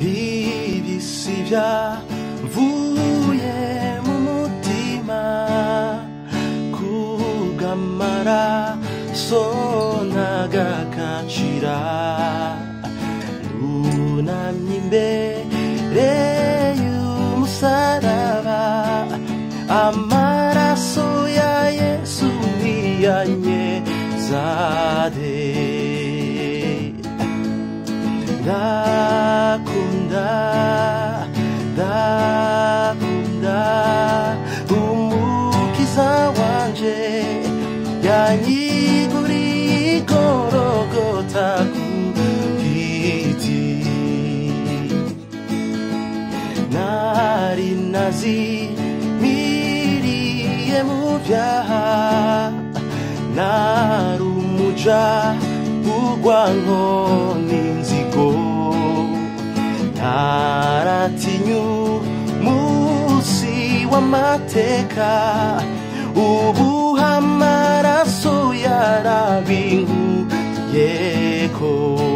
ibisi byavuye mu mutima kubw'amaraso n'agakacira ndunamye imbere y'umusaraba amaraso ya yesu ntiyanyezade ndakunda ndakunda umukiza wanje yanyiguriye igorogota ku giti nari nazimiriye mu byaha nari umuja urwanko n'inzigo ntaratinyu munsi w'amateka ubu amaraso yarabinguyeko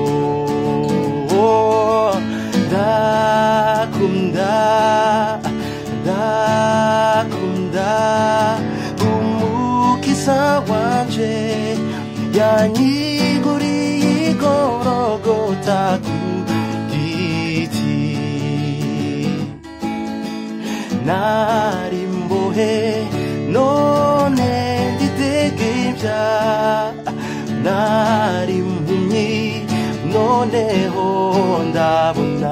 ndakunda ndakunda umukiza wanje yanyiguriye igorogota ku giti nari mbohe none ndidegemvya nari mpumyi noneho ndabona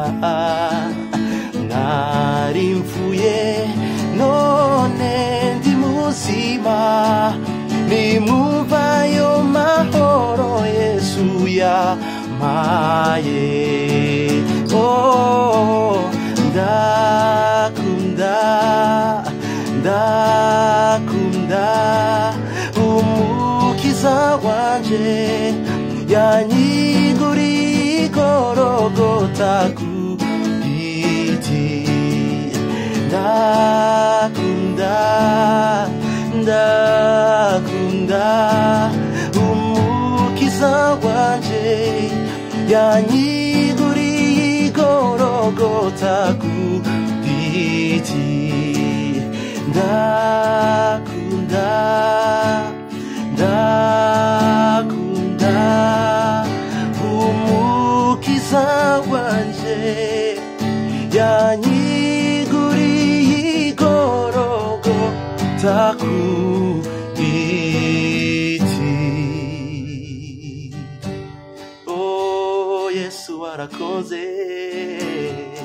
nari mfuye none ndi muzima nimwumva ayo mahoro yesu yampaye oh, ndakunda ndakunda umukiza wanje yanyiguriye igorogota ku giti ndakunda ndakunda umukiza wanje yanyiguriye igorogota ku giti ndakunda ndakunda umukiza wanje yanyiguriye igorogota ku giti oh yesu warakoze